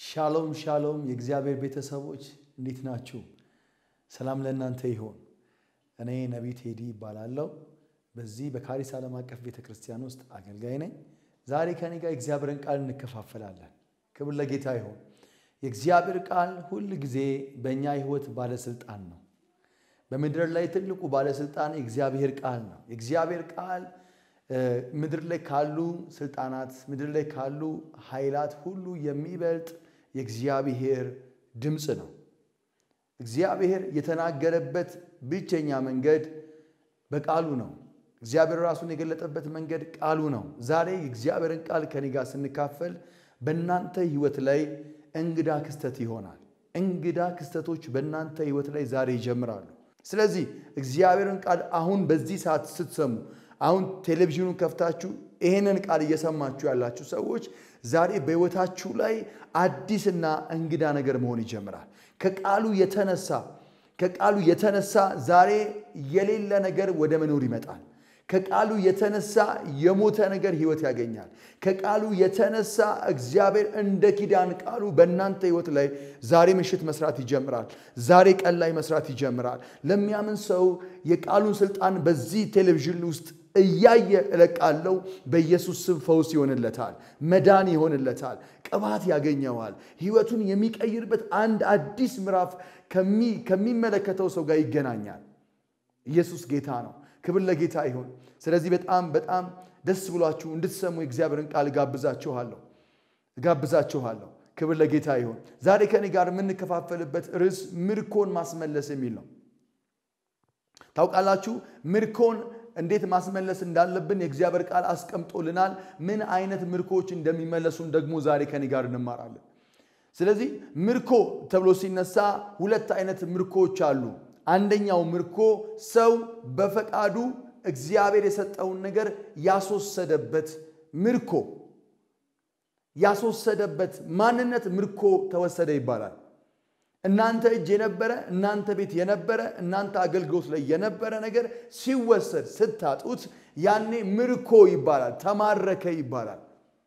ሻሎም ሻሎም የእግዚአብሔር ቤተሰቦች እንዴት ናችሁ? ሰላም ለእናንተ ይሆን። እኔ ነቢይ ቴዲ ይባላለሁ። በዚህ በካሪስ ዓለም አቀፍ ቤተ ክርስቲያን ውስጥ አገልጋይ ነኝ። ዛሬ ከኔ ጋር የእግዚአብሔርን ቃል እንከፋፈላለን። ክብር ለጌታ ይሆን። የእግዚአብሔር ቃል ሁል ጊዜ በእኛ ሕይወት ባለስልጣን ነው። በምድር ላይ ትልቁ ባለስልጣን የእግዚአብሔር ቃል ነው። የእግዚአብሔር ቃል ምድር ላይ ካሉ ስልጣናት፣ ምድር ላይ ካሉ ኃይላት ሁሉ የሚበልጥ የእግዚአብሔር ድምፅ ነው። እግዚአብሔር የተናገረበት ብቸኛ መንገድ በቃሉ ነው። እግዚአብሔር ራሱን የገለጠበት መንገድ ቃሉ ነው። ዛሬ የእግዚአብሔርን ቃል ከኔ ጋር ስንካፈል በእናንተ ሕይወት ላይ እንግዳ ክስተት ይሆናል። እንግዳ ክስተቶች በእናንተ ሕይወት ላይ ዛሬ ይጀምራሉ። ስለዚህ እግዚአብሔርን ቃል አሁን በዚህ ሰዓት ስትሰሙ አሁን ቴሌቪዥኑን ከፍታችሁ ይህንን ቃል እየሰማችሁ ያላችሁ ሰዎች ዛሬ በሕይወታችሁ ላይ አዲስና እንግዳ ነገር መሆን ይጀምራል። ከቃሉ የተነሳ ከቃሉ የተነሳ ዛሬ የሌለ ነገር ወደ መኖር ይመጣል። ከቃሉ የተነሳ የሞተ ነገር ሕይወት ያገኛል። ከቃሉ የተነሳ እግዚአብሔር እንደ ኪዳን ቃሉ በእናንተ ሕይወት ላይ ዛሬ ምሽት መስራት ይጀምራል። ዛሬ ቀን ላይ መስራት ይጀምራል። ለሚያምን ሰው የቃሉን ስልጣን በዚህ ቴሌቪዥን ውስጥ እያየ እለቃለሁ። በኢየሱስ ስም ፈውስ ይሆንለታል፣ መዳን ይሆንለታል፣ ቅባት ያገኘዋል። ሕይወቱን የሚቀይርበት አንድ አዲስ ምዕራፍ ከሚመለከተው ሰው ጋር ይገናኛል። ኢየሱስ ጌታ ነው። ክብር ለጌታ ይሁን። ስለዚህ በጣም በጣም ደስ ብሏችሁ እንድትሰሙ የእግዚአብሔርን ቃል ጋብዛችኋለሁ ጋብዛችኋለሁ። ክብር ለጌታ ይሁን። ዛሬ ከኔ ጋር የምንከፋፈልበት ርዕስ ምርኮን ማስመለስ የሚል ነው። ታውቃላችሁ ምርኮን እንዴት ማስመለስ እንዳለብን የእግዚአብሔር ቃል አስቀምጦልናል። ምን አይነት ምርኮዎች እንደሚመለሱን ደግሞ ዛሬ ከኔ ጋር እንማራለን። ስለዚህ ምርኮ ተብሎ ሲነሳ ሁለት አይነት ምርኮዎች አሉ። አንደኛው ምርኮ ሰው በፈቃዱ እግዚአብሔር የሰጠውን ነገር ያስወሰደበት ምርኮ ያስወሰደበት ማንነት ምርኮ ተወሰደ ይባላል። እናንተ እጅ የነበረ እናንተ ቤት የነበረ እናንተ አገልግሎት ላይ የነበረ ነገር ሲወሰድ ስታጡት ያኔ ምርኮ ይባላል፣ ተማረከ ይባላል።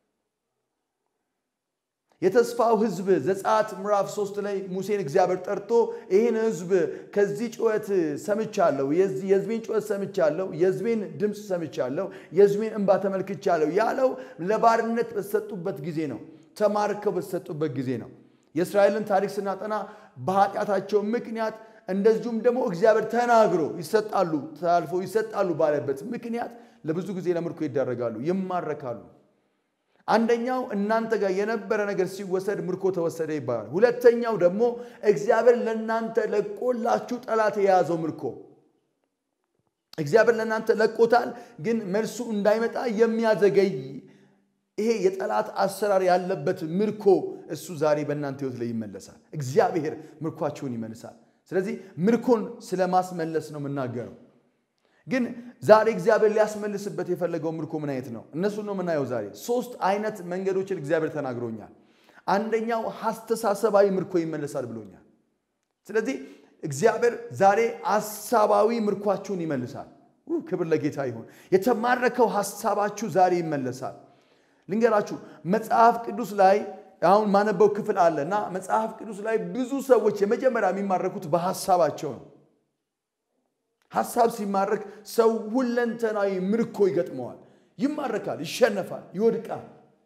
የተስፋው ሕዝብ ዘጸአት ምዕራፍ ሶስት ላይ ሙሴን እግዚአብሔር ጠርቶ ይህን ሕዝብ ከዚህ ጩኸት ሰምቻለሁ፣ የሕዝቤን ጩኸት ሰምቻለሁ፣ የሕዝቤን ድምፅ ሰምቻለሁ፣ የሕዝቤን እንባ ተመልክቻለሁ ያለው ለባርነት በተሰጡበት ጊዜ ነው። ተማርከው በተሰጡበት ጊዜ ነው። የእስራኤልን ታሪክ ስናጠና በኃጢአታቸው ምክንያት እንደዚሁም ደግሞ እግዚአብሔር ተናግሮ ይሰጣሉ ተላልፈው ይሰጣሉ ባለበት ምክንያት ለብዙ ጊዜ ለምርኮ ይዳረጋሉ፣ ይማረካሉ። አንደኛው እናንተ ጋር የነበረ ነገር ሲወሰድ ምርኮ ተወሰደ ይባላል። ሁለተኛው ደግሞ እግዚአብሔር ለእናንተ ለቆላችሁ ጠላት የያዘው ምርኮ እግዚአብሔር ለእናንተ ለቆታል፣ ግን መልሱ እንዳይመጣ የሚያዘገይ ይሄ የጠላት አሰራር ያለበት ምርኮ እሱ ዛሬ በእናንተ ሕይወት ላይ ይመለሳል። እግዚአብሔር ምርኳችሁን ይመልሳል። ስለዚህ ምርኮን ስለማስመለስ ነው የምናገረው። ግን ዛሬ እግዚአብሔር ሊያስመልስበት የፈለገው ምርኮ ምን አይነት ነው? እነሱን ነው የምናየው ዛሬ። ሶስት አይነት መንገዶችን እግዚአብሔር ተናግሮኛል። አንደኛው ሐስተሳሰባዊ ምርኮ ይመለሳል ብሎኛል። ስለዚህ እግዚአብሔር ዛሬ ሐሳባዊ ምርኳችሁን ይመልሳል። ክብር ለጌታ ይሁን። የተማረከው ሐሳባችሁ ዛሬ ይመለሳል። ልንገራችሁ መጽሐፍ ቅዱስ ላይ አሁን ማነበው ክፍል አለ እና መጽሐፍ ቅዱስ ላይ ብዙ ሰዎች የመጀመሪያ የሚማረኩት በሐሳባቸው ነው። ሐሳብ ሲማረክ ሰው ሁለንተናዊ ምርኮ ይገጥመዋል፣ ይማረካል፣ ይሸነፋል፣ ይወድቃል።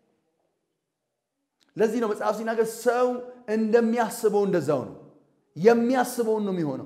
ለዚህ ነው መጽሐፍ ሲናገር ሰው እንደሚያስበው እንደዛው ነው። የሚያስበውን ነው የሚሆነው።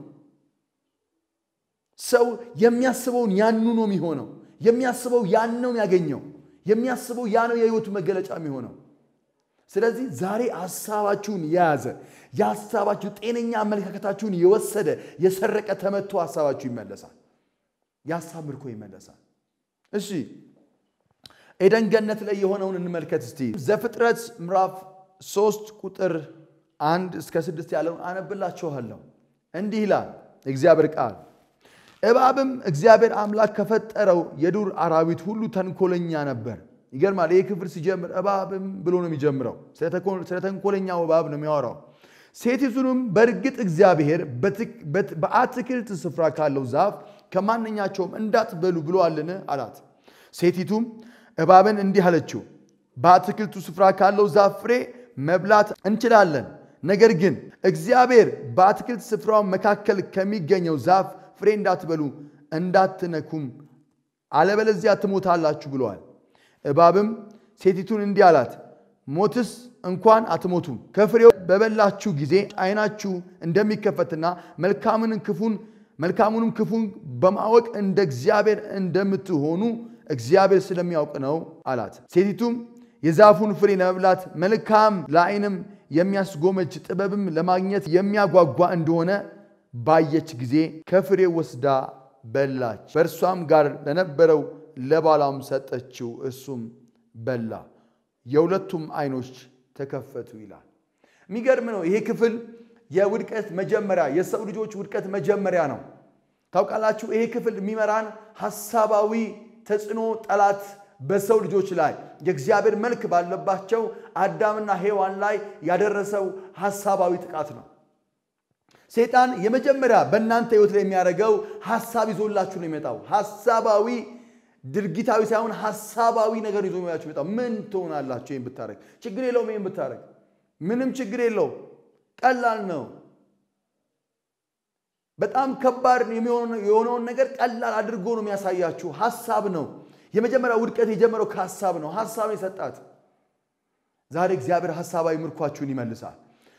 ሰው የሚያስበውን ያኑ ነው የሚሆነው። የሚያስበው ያን ነው የሚያገኘው። የሚያስበው ያ ነው የህይወቱ መገለጫ የሚሆነው። ስለዚህ ዛሬ ሀሳባችሁን የያዘ የሀሳባችሁ ጤነኛ አመለካከታችሁን የወሰደ የሰረቀ ተመቶ ሀሳባችሁ ይመለሳል። የሀሳብ ምርኮ ይመለሳል። እሺ ኤደን ገነት ላይ የሆነውን እንመልከት እስቲ። ዘፍጥረት ምዕራፍ ሶስት ቁጥር አንድ እስከ ስድስት ያለውን አነብላችኋለሁ። እንዲህ ይላል እግዚአብሔር ቃል እባብም እግዚአብሔር አምላክ ከፈጠረው የዱር አራዊት ሁሉ ተንኮለኛ ነበር። ይገርማል። ይህ ክፍል ሲጀምር እባብም ብሎ ነው የሚጀምረው። ስለ ተንኮለኛው እባብ ነው የሚያወራው። ሴቲቱንም በእርግጥ እግዚአብሔር በአትክልት ስፍራ ካለው ዛፍ ከማንኛቸውም እንዳትበሉ ብሎአልን አላት። ሴቲቱም እባብን እንዲህ አለችው፣ በአትክልቱ ስፍራ ካለው ዛፍ ፍሬ መብላት እንችላለን። ነገር ግን እግዚአብሔር በአትክልት ስፍራው መካከል ከሚገኘው ዛፍ ፍሬ እንዳትበሉ እንዳትነኩም አለበለዚያ ትሞታላችሁ ብለዋል። እባብም ሴቲቱን እንዲህ አላት፣ ሞትስ እንኳን አትሞቱም። ከፍሬው በበላችሁ ጊዜ ዓይናችሁ እንደሚከፈትና መልካምን ክፉን መልካሙንም ክፉን በማወቅ እንደ እግዚአብሔር እንደምትሆኑ እግዚአብሔር ስለሚያውቅ ነው አላት። ሴቲቱም የዛፉን ፍሬ ለመብላት መልካም ለዓይንም የሚያስጎመጅ ጥበብም ለማግኘት የሚያጓጓ እንደሆነ ባየች ጊዜ ከፍሬው ወስዳ በላች። በእርሷም ጋር ለነበረው ለባሏም ሰጠችው፣ እሱም በላ። የሁለቱም ዓይኖች ተከፈቱ ይላል። የሚገርም ነው። ይሄ ክፍል የውድቀት መጀመሪያ የሰው ልጆች ውድቀት መጀመሪያ ነው። ታውቃላችሁ፣ ይሄ ክፍል የሚመራን ሐሳባዊ ተጽዕኖ ጠላት በሰው ልጆች ላይ የእግዚአብሔር መልክ ባለባቸው አዳምና ሔዋን ላይ ያደረሰው ሐሳባዊ ጥቃት ነው። ሰይጣን የመጀመሪያ በእናንተ ሕይወት ላይ የሚያደርገው ሐሳብ ይዞላችሁ ነው የሚመጣው። ሐሳባዊ ድርጊታዊ ሳይሆን ሐሳባዊ ነገር ይዞ የሚላችሁ የሚመጣው ምን ትሆናላችሁ? ይህን ብታደረግ ችግር የለውም። ይህን ብታደረግ ምንም ችግር የለው፣ ቀላል ነው። በጣም ከባድ የሆነውን ነገር ቀላል አድርጎ ነው የሚያሳያችሁ። ሐሳብ ነው። የመጀመሪያ ውድቀት የጀመረው ከሐሳብ ነው። ሐሳብ የሰጣት ዛሬ እግዚአብሔር ሐሳባዊ ምርኳችሁን ይመልሳል።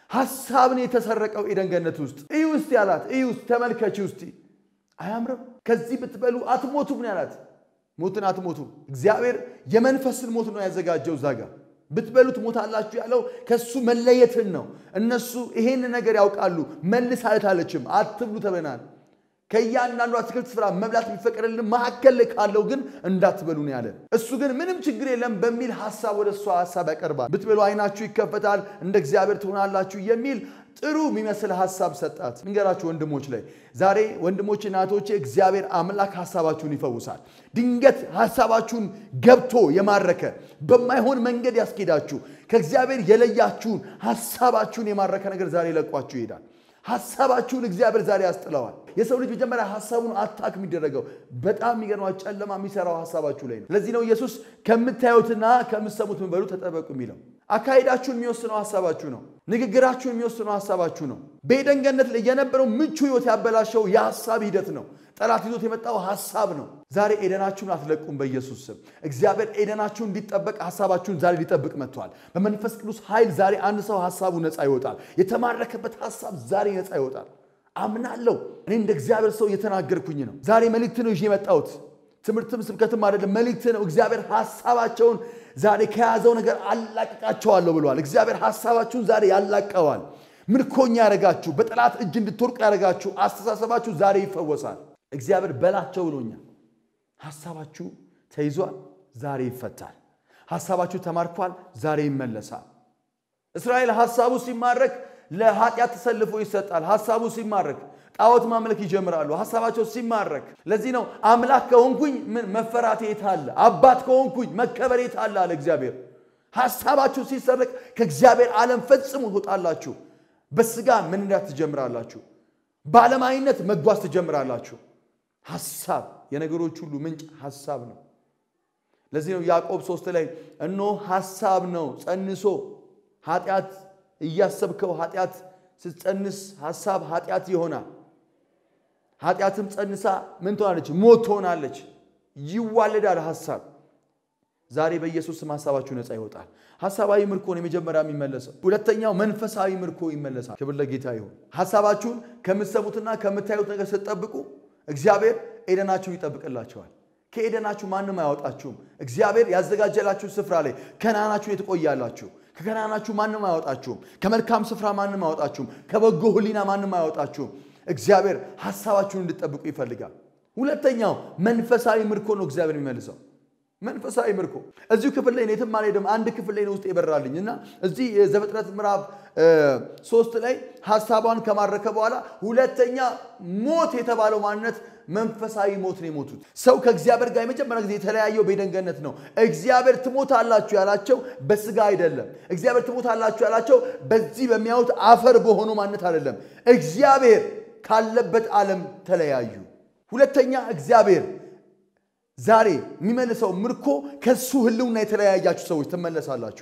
ሐሳብን የተሰረቀው ኤደን ገነት ውስጥ እዩ ውስጥ ያላት እዩ ውስጥ ተመልከች ውስጥ አያምርም? ከዚህ ብትበሉ አትሞቱም ነው ያላት። ሞትን አትሞቱም። እግዚአብሔር የመንፈስን ሞት ነው ያዘጋጀው እዛ ጋር ብትበሉት ሞታላችሁ ያለው ከሱ መለየትን ነው። እነሱ ይሄን ነገር ያውቃሉ። መልስ አለታለችም አትብሉ ተብለናል። ከእያንዳንዱ አትክልት ስፍራ መብላት የሚፈቀድልን መካከል ላይ ካለው ግን እንዳትበሉ ነው ያለን። እሱ ግን ምንም ችግር የለም በሚል ሀሳብ ወደ እሷ ሀሳብ ያቀርባል። ብትበሉ ዓይናችሁ ይከፈታል፣ እንደ እግዚአብሔር ትሆናላችሁ የሚል ጥሩ የሚመስል ሀሳብ ሰጣት። እንገራችሁ ወንድሞች ላይ ዛሬ ወንድሞች እናቶቼ፣ እግዚአብሔር አምላክ ሀሳባችሁን ይፈውሳል። ድንገት ሀሳባችሁን ገብቶ የማረከ በማይሆን መንገድ ያስኬዳችሁ ከእግዚአብሔር የለያችሁን ሀሳባችሁን የማረከ ነገር ዛሬ ለቋችሁ ይሄዳል። ሀሳባችሁን እግዚአብሔር ዛሬ ያስጥለዋል። የሰው ልጅ መጀመሪያ ሀሳቡን አታክ የሚደረገው በጣም የሚገርማ ጨለማ የሚሰራው ሀሳባችሁ ላይ ነው። ለዚህ ነው ኢየሱስ ከምታዩትና ከምትሰሙት ምን በሉ ተጠበቁ የሚለው። አካሄዳችሁን የሚወስነው ሀሳባችሁ ነው። ንግግራችሁን የሚወስነው ሀሳባችሁ ነው። በኤደን ገነት ላይ የነበረው ምቹ ህይወት ያበላሸው የሀሳብ ሂደት ነው። ጠላት ይዞት የመጣው ሀሳብ ነው። ዛሬ ኤደናችሁን አትለቁም በኢየሱስ ስም። እግዚአብሔር ኤደናችሁን እንዲጠበቅ ሀሳባችሁን ዛሬ ሊጠብቅ መጥቷል። በመንፈስ ቅዱስ ኃይል ዛሬ አንድ ሰው ሀሳቡ ነፃ ይወጣል። የተማረከበት ሀሳብ ዛሬ ነፃ ይወጣል። አምናለሁ። እኔ እንደ እግዚአብሔር ሰው እየተናገርኩኝ ነው። ዛሬ መልእክት ነው ይዤ የመጣሁት። ትምህርትም ስብከትም አይደለም፣ መልእክት ነው። እግዚአብሔር ሀሳባቸውን ዛሬ ከያዘው ነገር አላቅቃቸዋለሁ ብለዋል። እግዚአብሔር ሀሳባችሁን ዛሬ ያላቀዋል። ምርኮኛ ያደረጋችሁ፣ በጠላት እጅ እንድትወርቁ ያደረጋችሁ አስተሳሰባችሁ ዛሬ ይፈወሳል። እግዚአብሔር በላቸው ብሎኛል። ሀሳባችሁ ተይዟል፣ ዛሬ ይፈታል። ሀሳባችሁ ተማርኳል፣ ዛሬ ይመለሳል። እስራኤል ሀሳቡ ሲማረክ ለኃጢአት ተሰልፎ ይሰጣል። ሀሳቡ ሲማረክ ጣዖት ማምለክ ይጀምራሉ። ሀሳባቸው ሲማረክ። ለዚህ ነው አምላክ ከሆንኩኝ ምን መፈራት የት አለ? አባት ከሆንኩኝ መከበር የት አለ አለ እግዚአብሔር። ሀሳባችሁ ሲሰረቅ ከእግዚአብሔር ዓለም ፈጽሞ ትወጣላችሁ። በስጋ መንዳት ትጀምራላችሁ። በዓለማዊነት መጓዝ ትጀምራላችሁ። ሀሳብ የነገሮች ሁሉ ምንጭ ሀሳብ ነው። ለዚህ ነው ያዕቆብ ሶስት ላይ እኖ ሀሳብ ነው ጸንሶ ኃጢአት እያሰብከው ኃጢአት ስትጸንስ ሀሳብ ኃጢአት ይሆናል። ኃጢአትም ጸንሳ ምን ትሆናለች? ሞት ትሆናለች። ይዋለዳል ሀሳብ። ዛሬ በኢየሱስ ስም ሀሳባችሁ ነፃ ይወጣል። ሀሳባዊ ምርኮ ነው የመጀመሪያ የሚመለሰው። ሁለተኛው መንፈሳዊ ምርኮ ይመለሳል። ክብር ለጌታ ይሁን። ሀሳባችሁን ከምትሰሙትና ከምታዩት ነገር ስትጠብቁ እግዚአብሔር ኤደናችሁን ይጠብቅላቸዋል። ከኤደናችሁ ማንም አያወጣችሁም። እግዚአብሔር ያዘጋጀላችሁ ስፍራ ላይ ከነዓናችሁን የትቆያላችሁ። ከከነዓናችሁ ማንም አያወጣችሁም። ከመልካም ስፍራ ማንም አያወጣችሁም። ከበጎ ሕሊና ማንም አያወጣችሁም። እግዚአብሔር ሀሳባችሁን እንድጠብቁ ይፈልጋል። ሁለተኛው መንፈሳዊ ምርኮ ነው እግዚአብሔር የሚመልሰው መንፈሳዊ ምርኮ እዚሁ ክፍል ላይ የትም አልሄድም። አንድ ክፍል ላይ ነው ውስጥ የበራልኝ እና እዚህ የዘፍጥረት ምዕራፍ ሶስት ላይ ሀሳቧን ከማረከ በኋላ ሁለተኛ ሞት የተባለው ማንነት መንፈሳዊ ሞት ነው የሞቱት። ሰው ከእግዚአብሔር ጋር የመጀመሪያ ጊዜ የተለያየው በኤደን ገነት ነው። እግዚአብሔር ትሞታላችሁ ያላቸው በስጋ አይደለም። እግዚአብሔር ትሞታላችሁ ያላቸው በዚህ በሚያዩት አፈር በሆኑ ማንነት አይደለም። እግዚአብሔር ካለበት ዓለም ተለያዩ። ሁለተኛ እግዚአብሔር ዛሬ የሚመልሰው ምርኮ ከሱ ህልውና የተለያያችሁ ሰዎች ትመለሳላችሁ።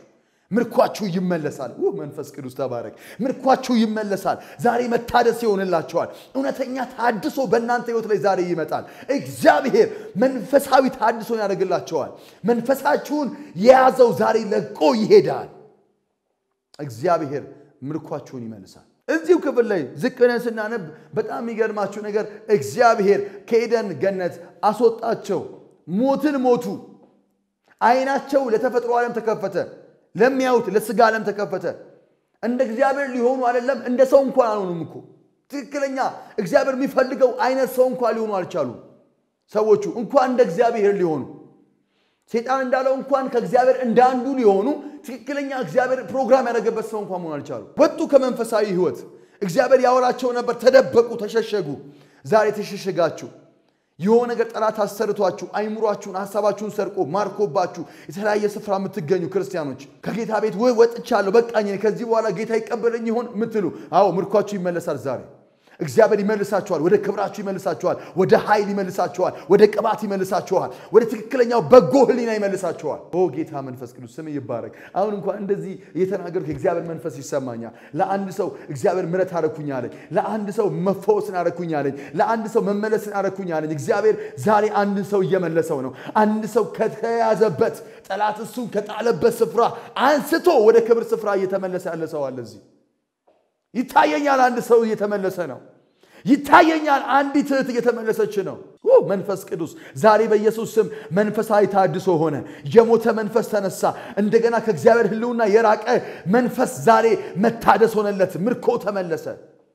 ምርኳችሁ ይመለሳል። ውህ መንፈስ ቅዱስ ተባረክ። ምርኳችሁ ይመለሳል። ዛሬ መታደስ ይሆንላቸዋል። እውነተኛ ታድሶ በእናንተ ህይወት ላይ ዛሬ ይመጣል። እግዚአብሔር መንፈሳዊ ታድሶን ያደርግላቸዋል። መንፈሳችሁን የያዘው ዛሬ ለቆ ይሄዳል። እግዚአብሔር ምርኳችሁን ይመልሳል። እዚሁ ክፍል ላይ ዝቅ ብለን ስናነብ በጣም የሚገርማችሁ ነገር እግዚአብሔር ከኤደን ገነት አስወጣቸው። ሞትን ሞቱ። ዓይናቸው ለተፈጥሮ ዓለም ተከፈተ። ለሚያዩት ለስጋ ዓለም ተከፈተ። እንደ እግዚአብሔር ሊሆኑ አይደለም፣ እንደ ሰው እንኳን አልሆኑም እኮ ትክክለኛ እግዚአብሔር የሚፈልገው አይነት ሰው እንኳን ሊሆኑ አልቻሉም። ሰዎቹ እንኳን እንደ እግዚአብሔር ሊሆኑ ሴጣን እንዳለው እንኳን ከእግዚአብሔር እንደ አንዱ ሊሆኑ ትክክለኛ እግዚአብሔር ፕሮግራም ያደረገበት ሰው እንኳን መሆን አልቻሉ። ወጡ ከመንፈሳዊ ህይወት። እግዚአብሔር ያወራቸው ነበር፣ ተደበቁ፣ ተሸሸጉ። ዛሬ ተሸሸጋችሁ። የሆነ ነገር ጠላት አሰርቷችሁ አይምሯችሁን፣ ሀሳባችሁን ሰርቆ ማርኮባችሁ የተለያየ ስፍራ የምትገኙ ክርስቲያኖች ከጌታ ቤት ወይ ወጥቻለሁ፣ በቃኝ፣ ከዚህ በኋላ ጌታ ይቀበለኝ ይሆን የምትሉ አዎ፣ ምርኳችሁ ይመለሳል ዛሬ እግዚአብሔር ይመልሳችኋል። ወደ ክብራችሁ ይመልሳችኋል። ወደ ኃይል ይመልሳችኋል። ወደ ቅባት ይመልሳችኋል። ወደ ትክክለኛው በጎ ህሊና ይመልሳችኋል። ኦ ጌታ መንፈስ ቅዱስ ስም ይባረክ። አሁን እንኳን እንደዚህ እየተናገርኩ የእግዚአብሔር መንፈስ ይሰማኛል። ለአንድ ሰው እግዚአብሔር ምረት አረኩኝ አለኝ። ለአንድ ሰው መፈወስን አረኩኝ አለኝ። ለአንድ ሰው መመለስን አረኩኝ አለኝ። እግዚአብሔር ዛሬ አንድ ሰው እየመለሰው ነው። አንድ ሰው ከተያዘበት ጠላት እሱን ከጣለበት ስፍራ አንስቶ ወደ ክብር ስፍራ እየተመለሰ ያለ ሰው አለ እዚህ ይታየኛል። አንድ ሰው እየተመለሰ ነው። ይታየኛል። አንዲት እህት እየተመለሰች ነው። መንፈስ ቅዱስ ዛሬ በኢየሱስ ስም መንፈሳዊ ታድሶ ሆነ። የሞተ መንፈስ ተነሳ። እንደገና ከእግዚአብሔር ሕልውና የራቀ መንፈስ ዛሬ መታደስ ሆነለት። ምርኮ ተመለሰ።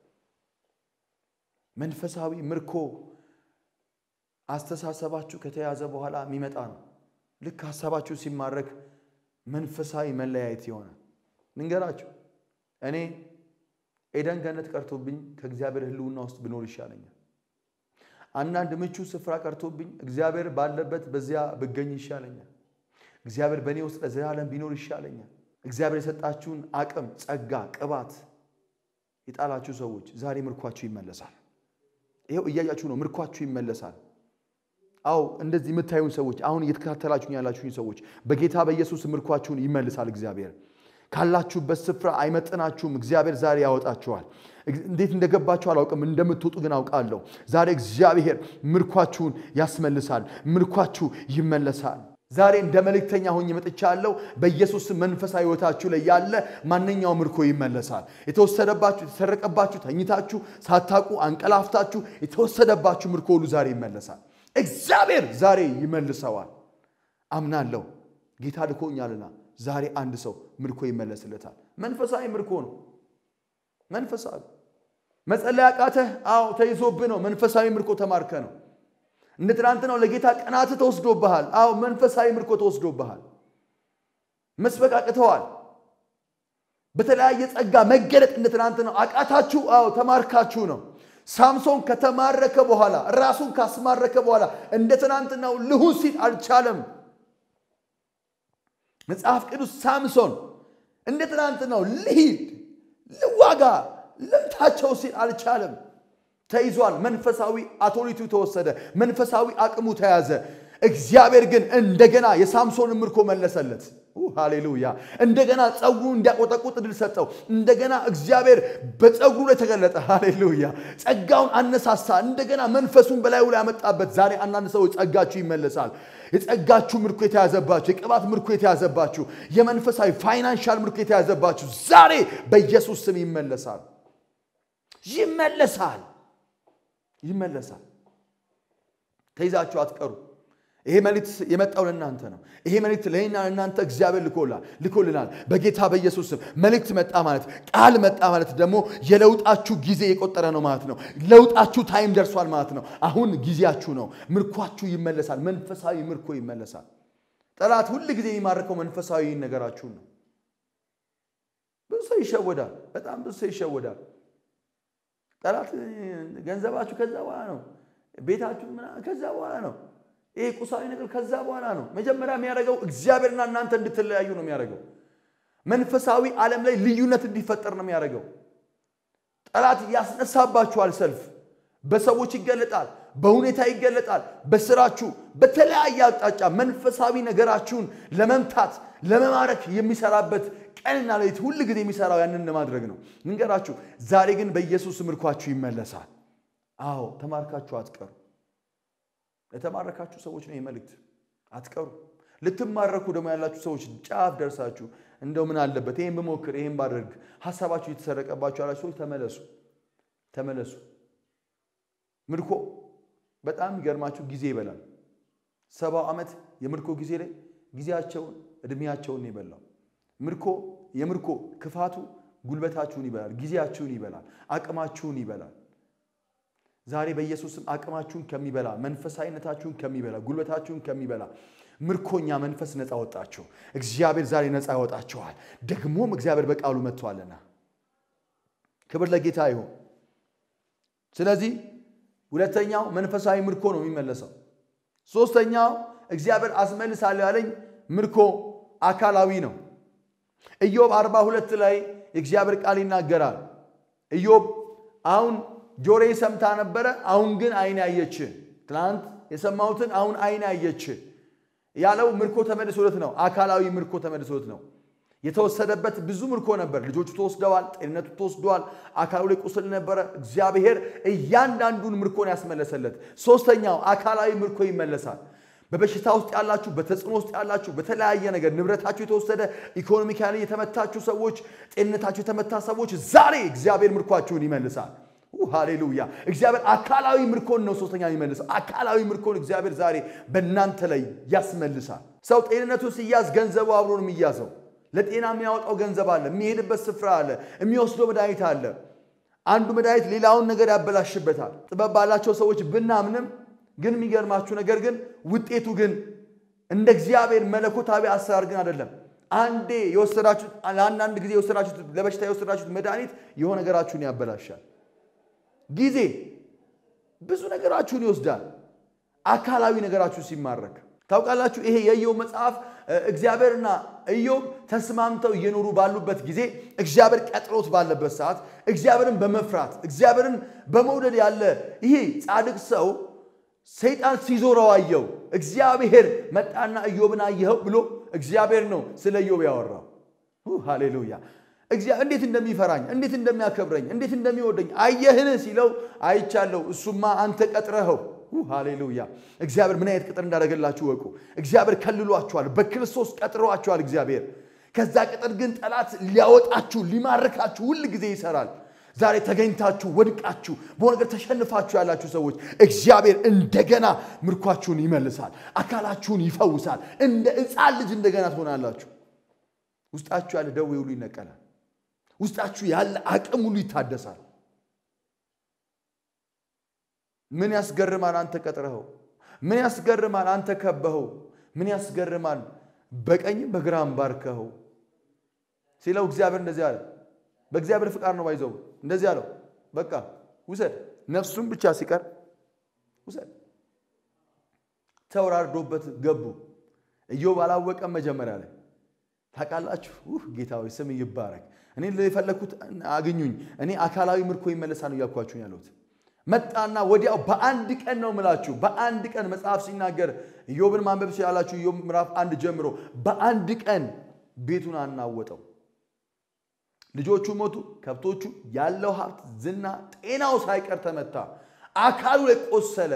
መንፈሳዊ ምርኮ አስተሳሰባችሁ ከተያዘ በኋላ የሚመጣ ነው። ልክ ሀሳባችሁ ሲማረክ መንፈሳዊ መለያየት የሆነ ልንገራችሁ እኔ ኤደን ገነት ቀርቶብኝ ከእግዚአብሔር ሕልውና ውስጥ ብኖር ይሻለኛል። አንዳንድ ምቹ ስፍራ ቀርቶብኝ እግዚአብሔር ባለበት በዚያ ብገኝ ይሻለኛል። እግዚአብሔር በእኔ ውስጥ ለዘላለም ቢኖር ይሻለኛል። እግዚአብሔር የሰጣችሁን አቅም፣ ጸጋ፣ ቅባት የጣላችሁ ሰዎች ዛሬ ምርኳችሁ ይመለሳል። ይኸው እያያችሁ ነው። ምርኳችሁ ይመለሳል። አዎ እንደዚህ የምታዩን ሰዎች አሁን እየተከታተላችሁኝ ያላችሁኝ ሰዎች በጌታ በኢየሱስ ምርኳችሁን ይመልሳል እግዚአብሔር ካላችሁበት ስፍራ አይመጥናችሁም። እግዚአብሔር ዛሬ ያወጣችኋል። እንዴት እንደገባችሁ አላውቅም፣ እንደምትወጡ ግን አውቃለሁ። ዛሬ እግዚአብሔር ምርኳችሁን ያስመልሳል። ምርኳችሁ ይመለሳል። ዛሬ እንደ መልእክተኛ ሆኜ መጥቻለሁ። በኢየሱስ መንፈሳዊ ሕይወታችሁ ላይ ያለ ማንኛውም ምርኮ ይመለሳል። የተወሰደባችሁ፣ የተሰረቀባችሁ፣ ተኝታችሁ ሳታውቁ አንቀላፍታችሁ የተወሰደባችሁ ምርኮ ሁሉ ዛሬ ይመለሳል። እግዚአብሔር ዛሬ ይመልሰዋል። አምናለሁ። ጌታ ልኮኛልና ዛሬ አንድ ሰው ምርኮ ይመለስለታል። መንፈሳዊ ምርኮ ነው። መንፈሳዊ መጸለይ አቃተህ? አዎ ተይዞብህ ነው። መንፈሳዊ ምርኮ ተማርከ ነው። እንደ ትናንት ነው። ለጌታ ቀናት ተወስዶብሃል። አዎ መንፈሳዊ ምርኮ ተወስዶብሃል። መስበክ አቅተዋል። በተለያየ ጸጋ መገለጥ እንደ ትናንት ነው። አቃታችሁ? አዎ ተማርካችሁ ነው። ሳምሶን ከተማረከ በኋላ ራሱን ካስማረከ በኋላ እንደ ትናንትናው ልሁን ሲል አልቻለም። መጽሐፍ ቅዱስ ሳምሶን እንደ ትናንት ነው ልሂድ፣ ልዋጋ፣ ልምታቸው ሲል አልቻለም። ተይዟል። መንፈሳዊ አቶሪቱ ተወሰደ። መንፈሳዊ አቅሙ ተያዘ። እግዚአብሔር ግን እንደገና የሳምሶንን ምርኮ መለሰለት። ሃሌሉያ! እንደገና ጸጉሩ እንዲያቆጠቁጥ ድል ሰጠው። እንደገና እግዚአብሔር በጸጉሩ ላይ ተገለጠ። ሃሌሉያ! ጸጋውን አነሳሳ። እንደገና መንፈሱን በላዩ ላይ ያመጣበት። ዛሬ አንዳንድ ሰዎች ጸጋችሁ ይመለሳል። የጸጋችሁ ምርኮ የተያዘባችሁ፣ የቅባት ምርኮ የተያዘባችሁ፣ የመንፈሳዊ ፋይናንሻል ምርኮ የተያዘባችሁ ዛሬ በኢየሱስ ስም ይመለሳል። ይመለሳል። ይመለሳል። ተይዛችሁ አትቀሩ። ይሄ መልእክት የመጣው ለእናንተ ነው። ይሄ መልእክት ለእኔና ለእናንተ እግዚአብሔር ልኮልናል። በጌታ በኢየሱስ ስም መልእክት መጣ ማለት ቃል መጣ ማለት ደግሞ የለውጣችሁ ጊዜ የቆጠረ ነው ማለት ነው። ለውጣችሁ ታይም ደርሷል ማለት ነው። አሁን ጊዜያችሁ ነው። ምርኳችሁ ይመለሳል። መንፈሳዊ ምርኮ ይመለሳል። ጠላት ሁል ጊዜ የሚማርከው መንፈሳዊ ነገራችሁን ነው። ብዙ ሰው ይሸወዳል። በጣም ብዙ ሰው ይሸወዳል። ጠላት ገንዘባችሁ ከዛ በኋላ ነው። ቤታችሁ ከዛ በኋላ ነው። ይሄ ቁሳዊ ነገር ከዛ በኋላ ነው። መጀመሪያ የሚያደርገው እግዚአብሔርና እናንተ እንድትለያዩ ነው የሚያደርገው። መንፈሳዊ ዓለም ላይ ልዩነት እንዲፈጠር ነው የሚያደርገው። ጠላት ያስነሳባችኋል። ሰልፍ በሰዎች ይገለጣል፣ በሁኔታ ይገለጣል፣ በስራችሁ፣ በተለያየ አቅጣጫ መንፈሳዊ ነገራችሁን ለመምታት ለመማረክ የሚሰራበት ቀንና ሌሊት ሁል ጊዜ የሚሰራው ያንን ለማድረግ ነው። ንገራችሁ ዛሬ ግን በኢየሱስ ምርኳችሁ ይመለሳል። አዎ ተማርካችሁ አትቀሩ። ለተማረካችሁ ሰዎች ነው ይህ መልእክት። አትቀሩ። ልትማረኩ ደግሞ ያላችሁ ሰዎች ጫፍ ደርሳችሁ እንደው ምን አለበት ይህን ብሞክር ይህን ባደርግ ሀሳባችሁ የተሰረቀባችሁ ያላችሁ ሰዎች ተመለሱ፣ ተመለሱ። ምርኮ በጣም የሚገርማችሁ ጊዜ ይበላል። ሰባው ዓመት የምርኮ ጊዜ ላይ ጊዜያቸውን እድሜያቸውን ይበላው። ምርኮ የምርኮ ክፋቱ ጉልበታችሁን ይበላል፣ ጊዜያችሁን ይበላል፣ አቅማችሁን ይበላል። ዛሬ በኢየሱስም አቅማችሁን ከሚበላ መንፈሳዊነታችሁን ከሚበላ ጉልበታችሁን ከሚበላ ምርኮኛ መንፈስ ነፃ ወጣችሁ። እግዚአብሔር ዛሬ ነፃ ያወጣችኋል። ደግሞም እግዚአብሔር በቃሉ መጥቷልና ክብር ለጌታ ይሁን። ስለዚህ ሁለተኛው መንፈሳዊ ምርኮ ነው የሚመለሰው። ሶስተኛው እግዚአብሔር አስመልሳለሁ ያለኝ ምርኮ አካላዊ ነው። ኢዮብ አርባ ሁለት ላይ የእግዚአብሔር ቃል ይናገራል። ኢዮብ አሁን ጆሮዬ ሰምታ ነበረ፣ አሁን ግን ዓይኔ አየች። ትናንት የሰማሁትን አሁን ዓይኔ አየች ያለው ምርኮ ተመልሶለት ነው። አካላዊ ምርኮ ተመልሶለት ነው። የተወሰደበት ብዙ ምርኮ ነበር። ልጆቹ ተወስደዋል፣ ጤንነቱ ተወስደዋል፣ አካሉ ላይ ቁስል ነበረ። እግዚአብሔር እያንዳንዱን ምርኮን ያስመለሰለት። ሶስተኛው አካላዊ ምርኮ ይመለሳል። በበሽታ ውስጥ ያላችሁ፣ በተጽዕኖ ውስጥ ያላችሁ፣ በተለያየ ነገር ንብረታችሁ የተወሰደ ኢኮኖሚካሊ የተመታችሁ ሰዎች፣ ጤንነታችሁ የተመታ ሰዎች ዛሬ እግዚአብሔር ምርኳችሁን ይመልሳል። ሃሌሉያ! እግዚአብሔር አካላዊ ምርኮን ነው ሶስተኛ የሚመልሰው። አካላዊ ምርኮን እግዚአብሔር ዛሬ በእናንተ ላይ ያስመልሳል። ሰው ጤንነቱ ሲያዝ ገንዘቡ አብሮ ነው የሚያዘው። ለጤና የሚያወጣው ገንዘብ አለ፣ የሚሄድበት ስፍራ አለ፣ የሚወስደው መድኃኒት አለ። አንዱ መድኃኒት ሌላውን ነገር ያበላሽበታል። ጥበብ ባላቸው ሰዎች ብናምንም ግን የሚገርማችሁ ነገር ግን ውጤቱ ግን እንደ እግዚአብሔር መለኮታዊ አሰራር ግን አይደለም። አንዴ የወሰዳችሁት ለአንዳንድ ጊዜ የወሰዳችሁት ለበሽታ የወሰዳችሁት መድኃኒት የሆነ ነገራችሁን ያበላሻል። ጊዜ ብዙ ነገራችሁን ይወስዳል። አካላዊ ነገራችሁ ሲማረክ ታውቃላችሁ። ይሄ የኢዮብ መጽሐፍ እግዚአብሔርና ኢዮብ ተስማምተው እየኖሩ ባሉበት ጊዜ እግዚአብሔር ቀጥሮት ባለበት ሰዓት እግዚአብሔርን በመፍራት እግዚአብሔርን በመውደድ ያለ ይሄ ጻድቅ ሰው ሰይጣን ሲዞረው አየው። እግዚአብሔር መጣና ኢዮብን አየኸው ብሎ እግዚአብሔር ነው ስለ ኢዮብ ያወራው። ሃሌሉያ እንዴት እንደሚፈራኝ እንዴት እንደሚያከብረኝ እንዴት እንደሚወደኝ አየህን ሲለው አይቻለሁ። እሱማ አንተ ቀጥረኸው። ሃሌሉያ! እግዚአብሔር ምን አይነት ቅጥር እንዳደረገላችሁ ወቁ። እግዚአብሔር ከልሏችኋል፣ በክርስቶስ ቀጥረዋችኋል። እግዚአብሔር ከዛ ቅጥር ግን ጠላት ሊያወጣችሁ ሊማርካችሁ ሁል ጊዜ ይሰራል። ዛሬ ተገኝታችሁ ወድቃችሁ በሆነ ነገር ተሸንፋችሁ ያላችሁ ሰዎች እግዚአብሔር እንደገና ምርኳችሁን ይመልሳል፣ አካላችሁን ይፈውሳል። እንደ ሕፃን ልጅ እንደገና ትሆናላችሁ። ውስጣችሁ ያለ ደዌ ሁሉ ይነቀላል። ውስጣችሁ ያለ አቅም ሁሉ ይታደሳል። ምን ያስገርማል አንተ ቀጥረኸው፣ ምን ያስገርማል አንተ ከበኸው፣ ምን ያስገርማል በቀኝም በግራም ባርከኸው ሲለው እግዚአብሔር እንደዚህ አለ። በእግዚአብሔር ፍቃድ ነው ባይዘው እንደዚህ አለው። በቃ ውሰድ፣ ነፍሱን ብቻ ሲቀር ውሰድ። ተወራርዶበት ገቡ። ኢዮብ አላወቀም መጀመሪያ ላይ ታውቃላችሁ። ጌታ ሆይ ስም ይባረክ። እኔ የፈለግኩት አግኙኝ፣ እኔ አካላዊ ምርኮ ይመለሳ ነው እያልኳችሁ ያለሁት። መጣና ወዲያው በአንድ ቀን ነው ምላችሁ፣ በአንድ ቀን መጽሐፍ ሲናገር ኢዮብን ማንበብ ሲላላችሁ ኢዮብ ምዕራፍ አንድ ጀምሮ በአንድ ቀን ቤቱን አናወጠው። ልጆቹ ሞቱ፣ ከብቶቹ፣ ያለው ሀብት፣ ዝና፣ ጤናው ሳይቀር ተመታ፣ አካሉ ላይ ቆሰለ።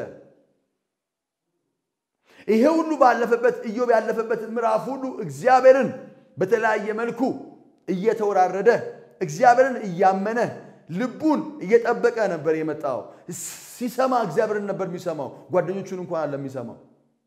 ይሄ ሁሉ ባለፈበት ኢዮብ ያለፈበት ምዕራፍ ሁሉ እግዚአብሔርን በተለያየ መልኩ እየተወራረደ እግዚአብሔርን እያመነ ልቡን እየጠበቀ ነበር የመጣው። ሲሰማ እግዚአብሔርን ነበር የሚሰማው፣ ጓደኞቹን እንኳን አለ የሚሰማው።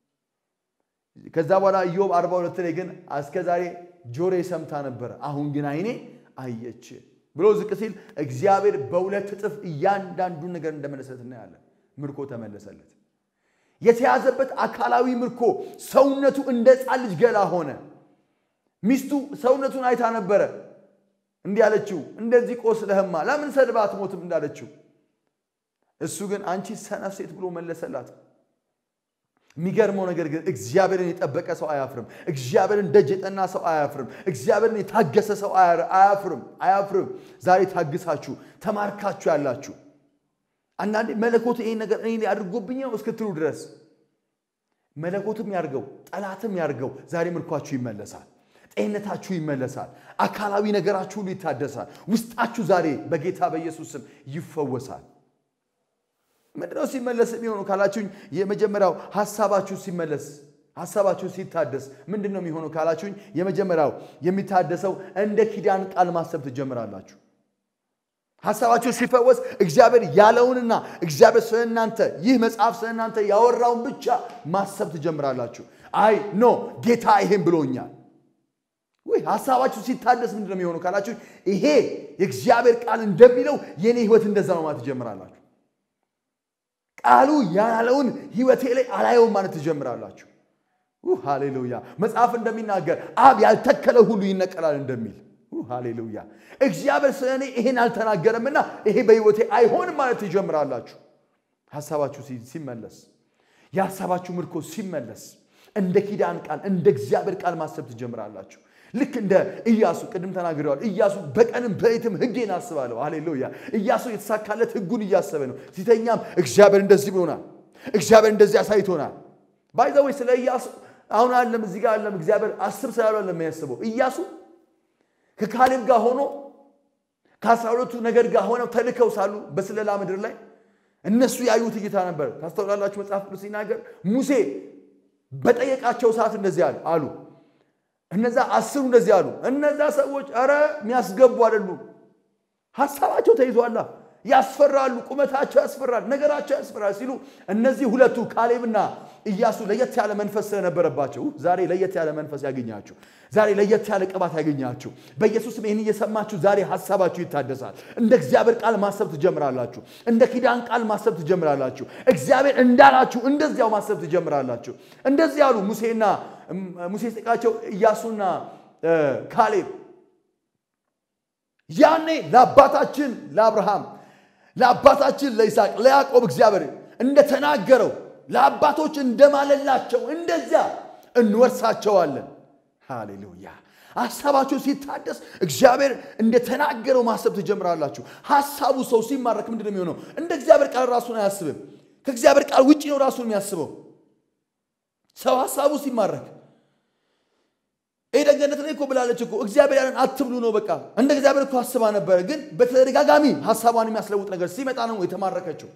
ከዛ በኋላ ኢዮብ አርባ ሁለት ላይ ግን እስከ ዛሬ ጆሮዬ ሰምታ ነበረ፣ አሁን ግን ዓይኔ አየች ብሎ ዝቅ ሲል እግዚአብሔር በሁለት እጥፍ እያንዳንዱን ነገር እንደመለሰለት እናያለን። ምርኮ ተመለሰለት። የተያዘበት አካላዊ ምርኮ ሰውነቱ እንደ ሕፃን ልጅ ገላ ሆነ። ሚስቱ ሰውነቱን አይታ ነበረ እንዲህ አለችው፣ እንደዚህ ቆስለህማ ለምን ሰድባ አትሞትም እንዳለችው፣ እሱ ግን አንቺ ሰነፍ ሴት ብሎ መለሰላት። የሚገርመው ነገር ግን እግዚአብሔርን የጠበቀ ሰው አያፍርም። እግዚአብሔርን ደጅ የጠና ሰው አያፍርም። እግዚአብሔርን የታገሰ ሰው አያፍርም አያፍርም። ዛሬ ታግሳችሁ ተማርካችሁ ያላችሁ አንዳንዴ መለኮት ይሄን ነገር እኔ አድርጎብኝ ነው እስክትሉ ድረስ መለኮትም ያርገው ጠላትም ያርገው ዛሬ ምርኳችሁ ይመለሳል። ጤንነታችሁ ይመለሳል። አካላዊ ነገራችሁ ሁሉ ይታደሳል። ውስጣችሁ ዛሬ በጌታ በኢየሱስ ስም ይፈወሳል። ምንድነው ሲመለስ የሚሆነው ካላችሁኝ፣ የመጀመሪያው ሀሳባችሁ ሲመለስ ሀሳባችሁ ሲታደስ ምንድን ነው የሚሆነው ካላችሁኝ፣ የመጀመሪያው የሚታደሰው እንደ ኪዳን ቃል ማሰብ ትጀምራላችሁ። ሀሳባችሁ ሲፈወስ እግዚአብሔር ያለውንና እግዚአብሔር ስለ እናንተ ይህ መጽሐፍ ስለ እናንተ ያወራውን ብቻ ማሰብ ትጀምራላችሁ። አይ ኖ ጌታ ይሄን ብሎኛል። ወይ ሀሳባችሁ ሲታደስ ምንድን ነው የሚሆነው ካላችሁ ይሄ የእግዚአብሔር ቃል እንደሚለው የእኔ ህይወት እንደዛ ነው ማለት ትጀምራላችሁ። ቃሉ ያላለውን ህይወቴ ላይ አላየውም ማለት ትጀምራላችሁ። ሃሌሉያ! መጽሐፍ እንደሚናገር አብ ያልተከለው ሁሉ ይነቀላል እንደሚል ሃሌሉያ! እግዚአብሔር ስለ እኔ ይሄን አልተናገረምና ይሄ በህይወቴ አይሆንም ማለት ትጀምራላችሁ። ሀሳባችሁ ሲመለስ፣ የሀሳባችሁ ምርኮ ሲመለስ እንደ ኪዳን ቃል እንደ እግዚአብሔር ቃል ማሰብ ትጀምራላችሁ። ልክ እንደ ኢያሱ ቅድም ተናግረዋል። ኢያሱ በቀንም በሌትም ህጌን አስባለሁ። ሃሌሉያ! ኢያሱ የተሳካለት ህጉን እያሰበ ነው። ሲተኛም እግዚአብሔር እንደዚህ ብሎናል፣ እግዚአብሔር እንደዚህ አሳይቶናል። ባይዘወይ ስለ ኢያሱ አሁን አለም እዚህ ጋር አለም እግዚአብሔር አስብ ስላሉ አለም የሚያስበው ኢያሱ ከካሌብ ጋር ሆኖ ከአስራ ሁለቱ ነገድ ጋር ሆነው ተልከው ሳሉ በስለላ ምድር ላይ እነሱ ያዩት እይታ ነበር። ታስተውላላችሁ። መጽሐፍ ቅዱስ ሲናገር ሙሴ በጠየቃቸው ሰዓት እንደዚህ አሉ። እነዛ አስሩ እንደዚህ አሉ። እነዛ ሰዎች ኧረ የሚያስገቡ አይደሉም። ሀሳባቸው ተይዟላ፣ ያስፈራሉ፣ ቁመታቸው ያስፈራል፣ ነገራቸው ያስፈራል ሲሉ እነዚህ ሁለቱ ካሌብና ኢያሱ ለየት ያለ መንፈስ ስለነበረባቸው ዛሬ ለየት ያለ መንፈስ ያገኛችሁ፣ ዛሬ ለየት ያለ ቅባት ያገኛችሁ። በኢየሱስም ይህን እየሰማችሁ ዛሬ ሀሳባችሁ ይታደሳል። እንደ እግዚአብሔር ቃል ማሰብ ትጀምራላችሁ። እንደ ኪዳን ቃል ማሰብ ትጀምራላችሁ። እግዚአብሔር እንዳላችሁ እንደዚያው ማሰብ ትጀምራላችሁ። እንደዚህ ያሉ ሙሴና ሙሴ ሲጠይቃቸው ኢያሱና ካሌብ ያኔ ለአባታችን ለአብርሃም ለአባታችን ለይስሐቅ ለያዕቆብ እግዚአብሔር እንደተናገረው ለአባቶች እንደማለላቸው እንደዚያ እንወርሳቸዋለን። ሃሌሉያ! ሀሳባችሁ ሲታደስ እግዚአብሔር እንደተናገረው ማሰብ ትጀምራላችሁ። ሀሳቡ ሰው ሲማረክ ምንድን ነው የሚሆነው? እንደ እግዚአብሔር ቃል ራሱን አያስብም። ከእግዚአብሔር ቃል ውጭ ነው ራሱን የሚያስበው። ሰው ሀሳቡ ሲማረክ ኤደን ገነት ላይ እኮ ብላለች እኮ እግዚአብሔር ያለን አትብሉ ነው። በቃ እንደ እግዚአብሔር እኮ አስባ ነበረ፣ ግን በተደጋጋሚ ሀሳቧን የሚያስለውጥ ነገር ሲመጣ ነው የተማረከችው።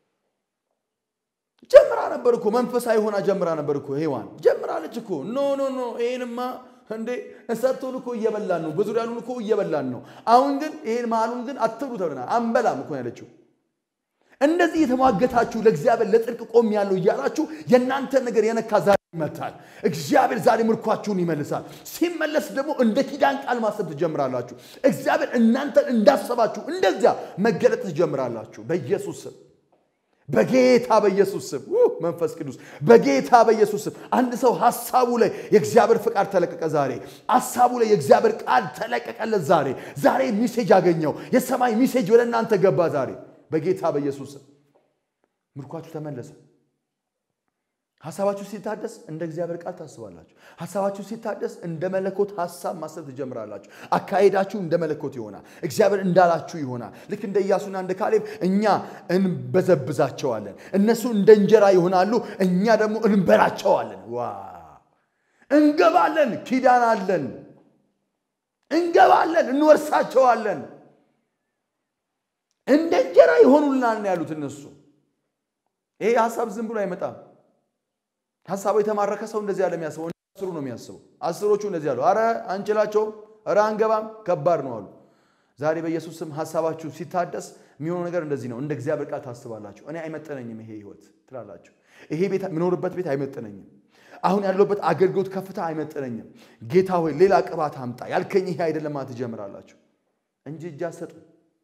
ጀምራ ነበር እኮ መንፈሳዊ ሆና ጀምራ ነበር እኮ ሔዋን ጀምራለች እኮ። ኖ ኖ ኖ ይሄንማ እንዴ እሰቱን እኮ እየበላን ነው፣ በዙሪያ ያሉን እኮ እየበላን ነው። አሁን ግን ይሄን መሀሉን ግን አትብሉ ተብለናል። አንበላም እኮ ያለችው። እንደዚህ የተሟገታችሁ ለእግዚአብሔር ለጽድቅ ቆም ያለው እያላችሁ የእናንተን ነገር የነካ ዛሬ ይመታል። እግዚአብሔር ዛሬ ምርኳችሁን ይመልሳል። ሲመለስ ደግሞ እንደ ኪዳን ቃል ማሰብ ትጀምራላችሁ። እግዚአብሔር እናንተን እንዳሰባችሁ እንደዚያ መገለጥ ትጀምራላችሁ። በኢየሱስ ስም በጌታ በኢየሱስ ስም መንፈስ ቅዱስ በጌታ በኢየሱስ ስም አንድ ሰው ሀሳቡ ላይ የእግዚአብሔር ፍቃድ ተለቀቀ። ዛሬ ሀሳቡ ላይ የእግዚአብሔር ቃል ተለቀቀለት። ዛሬ ዛሬ ሚሴጅ አገኘው። የሰማይ ሚሴጅ ወደ እናንተ ገባ። ዛሬ በጌታ በኢየሱስ ስም ምርኳችሁ ተመለሰ። ሀሳባችሁ ሲታደስ እንደ እግዚአብሔር ቃል ታስባላችሁ። ሀሳባችሁ ሲታደስ እንደ መለኮት ሀሳብ ማሰብ ትጀምራላችሁ። አካሄዳችሁ እንደ መለኮት ይሆናል። እግዚአብሔር እንዳላችሁ ይሆናል። ልክ እንደ ኢያሱና እንደ ካሌብ እኛ እንበዘብዛቸዋለን፣ እነሱ እንደ እንጀራ ይሆናሉ፣ እኛ ደግሞ እንበላቸዋለን። ዋ እንገባለን፣ ኪዳን አለን፣ እንገባለን፣ እንወርሳቸዋለን። እንደ እንጀራ ይሆኑልናል ነው ያሉት እነሱ። ይሄ ሀሳብ ዝም ብሎ አይመጣም። ሀሳቡ የተማረከ ሰው እንደዚህ ያለ የሚያስበው አስሩ ነው የሚያስበው። አስሮቹ እንደዚህ ያሉ አረ አንችላቸውም፣ አረ አንገባም፣ ከባድ ነው አሉ። ዛሬ በኢየሱስ ስም ሀሳባችሁ ሲታደስ የሚሆነው ነገር እንደዚህ ነው። እንደ እግዚአብሔር ቃል ታስባላችሁ። እኔ አይመጠነኝም ይሄ ህይወት ትላላችሁ። ይሄ ቤት የምኖርበት ቤት አይመጠነኝም። አሁን ያለሁበት አገልግሎት ከፍታ አይመጠነኝም። ጌታ ሆይ ሌላ ቅባት አምጣ ያልከኝ ይሄ አይደለም ማለት ትጀምራላችሁ እንጂ እጅ አሰጡ፣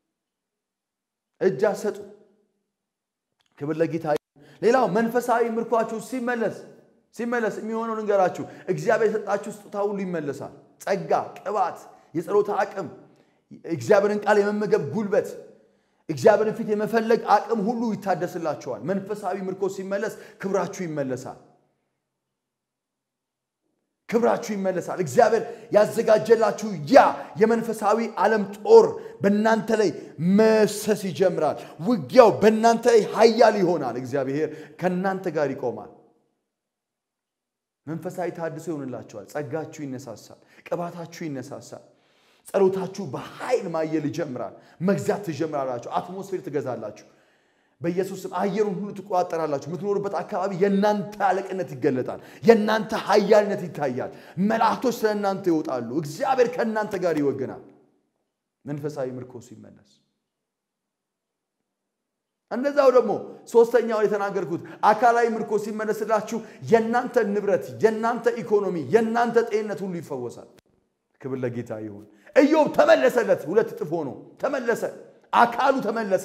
እጅ አሰጡ። ክብር ለጌታ ሌላው መንፈሳዊ ምርኳችሁ ሲመለስ ሲመለስ የሚሆነው ንገራችሁ። እግዚአብሔር የሰጣችሁ ስጦታ ሁሉ ይመለሳል። ጸጋ፣ ቅባት፣ የጸሎት አቅም፣ እግዚአብሔርን ቃል የመመገብ ጉልበት፣ እግዚአብሔርን ፊት የመፈለግ አቅም ሁሉ ይታደስላቸዋል። መንፈሳዊ ምርኮ ሲመለስ ክብራችሁ ይመለሳል። ክብራችሁ ይመለሳል። እግዚአብሔር ያዘጋጀላችሁ ያ የመንፈሳዊ ዓለም ጦር በእናንተ ላይ መሰስ ይጀምራል። ውጊያው በእናንተ ላይ ኃያል ይሆናል። እግዚአብሔር ከእናንተ ጋር ይቆማል። መንፈሳዊ ታድሶ ይሆንላችኋል። ጸጋችሁ ይነሳሳል። ቅባታችሁ ይነሳሳል። ጸሎታችሁ በኃይል ማየል ይጀምራል። መግዛት ትጀምራላችሁ። አትሞስፌር ትገዛላችሁ። በኢየሱስ ስም አየሩን ሁሉ ትቆጣጠራላችሁ። የምትኖሩበት አካባቢ የእናንተ አለቅነት ይገለጣል። የእናንተ ኃያልነት ይታያል። መላእክቶች ስለ እናንተ ይወጣሉ። እግዚአብሔር ከእናንተ ጋር ይወግናል። መንፈሳዊ ምርኮ ሲመለስ እንደዛው ደግሞ ሶስተኛው የተናገርኩት አካላዊ ምርኮ ሲመለስላችሁ የእናንተ ንብረት፣ የእናንተ ኢኮኖሚ፣ የእናንተ ጤንነት ሁሉ ይፈወሳል። ክብር ለጌታ ይሁን። ኢዮብ ተመለሰለት፣ ሁለት እጥፍ ሆኖ ተመለሰ። አካሉ ተመለሰ።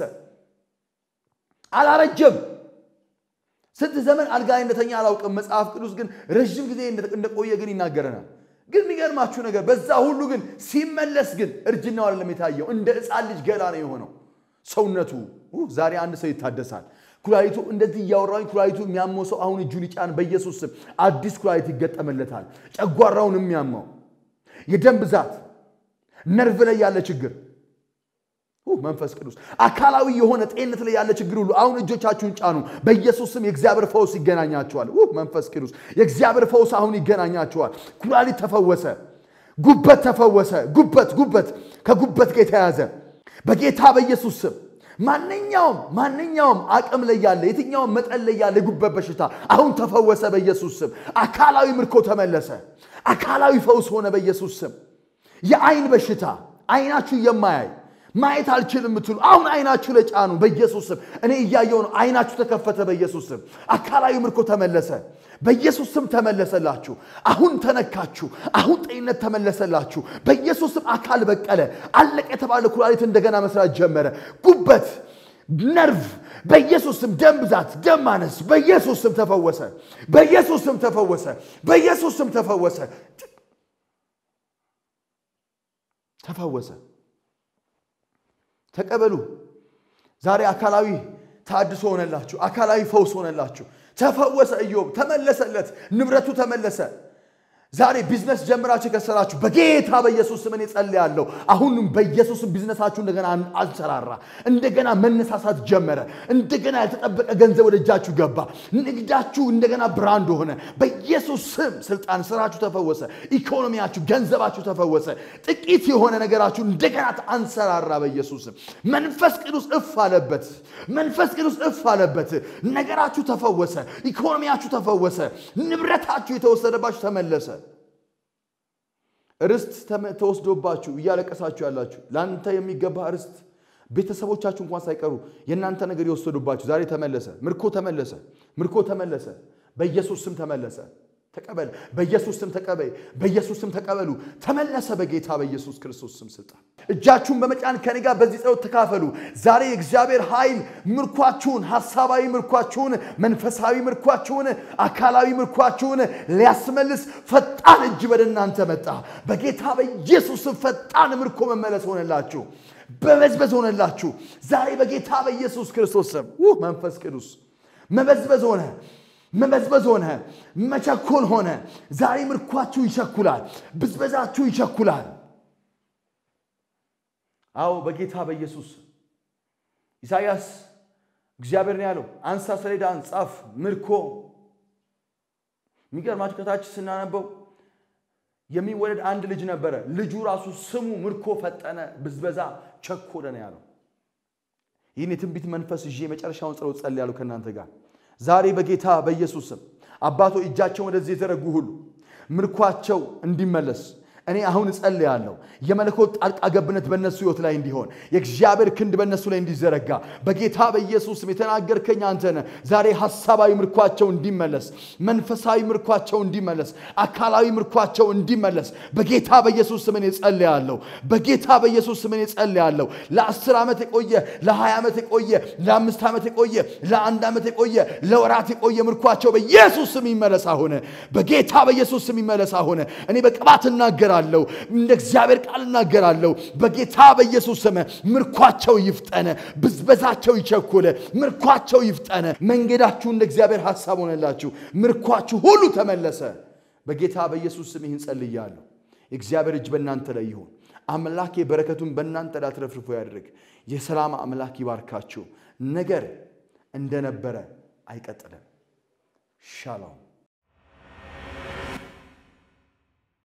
አላረጀም። ስንት ዘመን አልጋ ላይ እንደተኛ አላውቅም። መጽሐፍ ቅዱስ ግን ረዥም ጊዜ እንደቆየ ግን ይናገረናል። ግን የሚገርማችሁ ነገር በዛ ሁሉ ግን ሲመለስ ግን እርጅናው አይደለም የታየው፣ እንደ ሕፃን ልጅ ገላ ነው የሆነው ሰውነቱ። ዛሬ አንድ ሰው ይታደሳል። ኩላሊቱ እንደዚህ እያወራኝ ኩላሊቱ የሚያመው ሰው አሁን እጁን ይጫን፣ በኢየሱስ ስም አዲስ ኩላሊት ይገጠመለታል። ጨጓራውን የሚያመው የደም ብዛት፣ ነርቭ ላይ ያለ ችግር መንፈስ ቅዱስ አካላዊ የሆነ ጤንነት ላይ ያለ ችግር ሁሉ አሁን እጆቻችሁን ጫኑ። በኢየሱስ ስም የእግዚአብሔር ፈውስ ይገናኛችኋል። መንፈስ ቅዱስ የእግዚአብሔር ፈውስ አሁን ይገናኛችኋል። ኩላሊት ተፈወሰ፣ ጉበት ተፈወሰ። ጉበት ጉበት ከጉበት ጋር የተያዘ በጌታ በኢየሱስ ስም ማንኛውም ማንኛውም አቅም ላይ ያለ የትኛውም መጠን ላይ ያለ የጉበት በሽታ አሁን ተፈወሰ በኢየሱስ ስም። አካላዊ ምርኮ ተመለሰ። አካላዊ ፈውስ ሆነ በኢየሱስ ስም። የአይን በሽታ አይናችሁ የማያይ ማየት አልችልም የምትሉ አሁን አይናችሁ ላይ ጫኑ በኢየሱስ ስም። እኔ እያየው ነው። አይናችሁ ተከፈተ በኢየሱስ ስም። አካላዊ ምርኮ ተመለሰ በኢየሱስ ስም ተመለሰላችሁ። አሁን ተነካችሁ። አሁን ጤንነት ተመለሰላችሁ በኢየሱስ ስም። አካል በቀለ አለቀ የተባለ ኩላሊት እንደገና መስራት ጀመረ። ጉበት፣ ነርቭ በኢየሱስ ስም። ደም ብዛት፣ ደም ማነስ በኢየሱስ ስም ተፈወሰ። በኢየሱስ ስም ተፈወሰ። በኢየሱስ ስም ተፈወሰ። ተፈወሰ። ተቀበሉ። ዛሬ አካላዊ ታድሶ ሆነላችሁ። አካላዊ ፈውስ ሆነላችሁ። ተፈወሰ። ኢዮብ ተመለሰለት፣ ንብረቱ ተመለሰ። ዛሬ ቢዝነስ ጀምራችሁ የከሰራችሁ በጌታ በኢየሱስ ስም እኔ ጸልያለሁ። አሁንም በኢየሱስ ስም ቢዝነሳችሁ እንደገና አንሰራራ፣ እንደገና መነሳሳት ጀመረ። እንደገና ያልተጠበቀ ገንዘብ ወደ እጃችሁ ገባ። ንግዳችሁ እንደገና ብራንድ ሆነ። በኢየሱስ ስም ስልጣን ስራችሁ ተፈወሰ። ኢኮኖሚያችሁ፣ ገንዘባችሁ ተፈወሰ። ጥቂት የሆነ ነገራችሁ እንደገና አንሰራራ። በኢየሱስ ስም መንፈስ ቅዱስ እፍ አለበት። መንፈስ ቅዱስ እፍ አለበት። ነገራችሁ ተፈወሰ። ኢኮኖሚያችሁ ተፈወሰ። ንብረታችሁ የተወሰደባችሁ ተመለሰ። ርስት ተወስዶባችሁ እያለቀሳችሁ ያላችሁ ለአንተ የሚገባ ርስት ቤተሰቦቻችሁ እንኳን ሳይቀሩ የእናንተ ነገር የወሰዱባችሁ ዛሬ ተመለሰ። ምርኮ ተመለሰ። ምርኮ ተመለሰ። በኢየሱስ ስም ተመለሰ። ተቀበል። በኢየሱስ ስም ተቀበይ። በኢየሱስ ስም ተቀበሉ። ተመለሰ። በጌታ በኢየሱስ ክርስቶስ ስም ስልጣን እጃችሁን በመጫን ከኔ ጋር በዚህ ጸሎት ተካፈሉ። ዛሬ የእግዚአብሔር ኃይል ምርኳችሁን፣ ሐሳባዊ ምርኳችሁን፣ መንፈሳዊ ምርኳችሁን፣ አካላዊ ምርኳችሁን ሊያስመልስ ፈጣን እጅ ወደ እናንተ መጣ። በጌታ በኢየሱስ ስም ፈጣን ምርኮ መመለስ ሆነላችሁ፣ በበዝበዝ ሆነላችሁ። ዛሬ በጌታ በኢየሱስ ክርስቶስ ስም መንፈስ ቅዱስ መበዝበዝ ሆነ መበዝበዝ ሆነ፣ መቸኮል ሆነ። ዛሬ ምርኳችሁ ይቸኩላል፣ ብዝበዛችሁ ይቸኩላል። አዎ በጌታ በኢየሱስ ኢሳይያስ እግዚአብሔር ነው ያለው፣ አንሳ ሰሌዳን ጻፍ፣ ምርኮ። የሚገርማችሁ ከታች ስናነበው የሚወለድ አንድ ልጅ ነበረ። ልጁ ራሱ ስሙ ምርኮ ፈጠነ፣ ብዝበዛ ቸኮለ ነው ያለው። ይህን የትንቢት መንፈስ ይዤ የመጨረሻውን ጸሎት ጸልያለሁ ከእናንተ ጋር ዛሬ በጌታ በኢየሱስ ስም አባቶ እጃቸውን ወደዚህ የተዘረጉ ሁሉ ምርኳቸው እንዲመለስ እኔ አሁን እጸልያለሁ። የመለኮት ጣልቃ ገብነት በእነሱ ሕይወት ላይ እንዲሆን የእግዚአብሔር ክንድ በእነሱ ላይ እንዲዘረጋ በጌታ በኢየሱስ ስም የተናገርከኝ አንተ ነህ። ዛሬ ሐሳባዊ ምርኳቸው እንዲመለስ፣ መንፈሳዊ ምርኳቸው እንዲመለስ፣ አካላዊ ምርኳቸው እንዲመለስ በጌታ በኢየሱስ ስም እኔ እጸልያለሁ። በጌታ በኢየሱስ ስም እኔ እጸልያለሁ። ለአስር ዓመት የቆየ ለሀያ ዓመት የቆየ ለአምስት ዓመት የቆየ ለአንድ ዓመት የቆየ ለወራት የቆየ ምርኳቸው በኢየሱስ ስም ይመለስ አሁን። በጌታ በኢየሱስ ስም ይመለስ አሁን። እኔ በቅባት እናገራለሁ እናገራለሁ እንደ እግዚአብሔር ቃል እናገራለሁ። በጌታ በኢየሱስ ስም ምርኳቸው ይፍጠነ፣ ብዝበዛቸው ይቸኩለ፣ ምርኳቸው ይፍጠነ። መንገዳችሁ እንደ እግዚአብሔር ሐሳብ ሆነላችሁ፣ ምርኳችሁ ሁሉ ተመለሰ። በጌታ በኢየሱስ ስም ይህን ጸልያለሁ። የእግዚአብሔር እጅ በእናንተ ላይ ይሁን። አምላክ የበረከቱን በእናንተ ላይ አትረፍርፎ ያድርግ። የሰላም አምላክ ይባርካችሁ። ነገር እንደነበረ አይቀጥልም። ሻሎም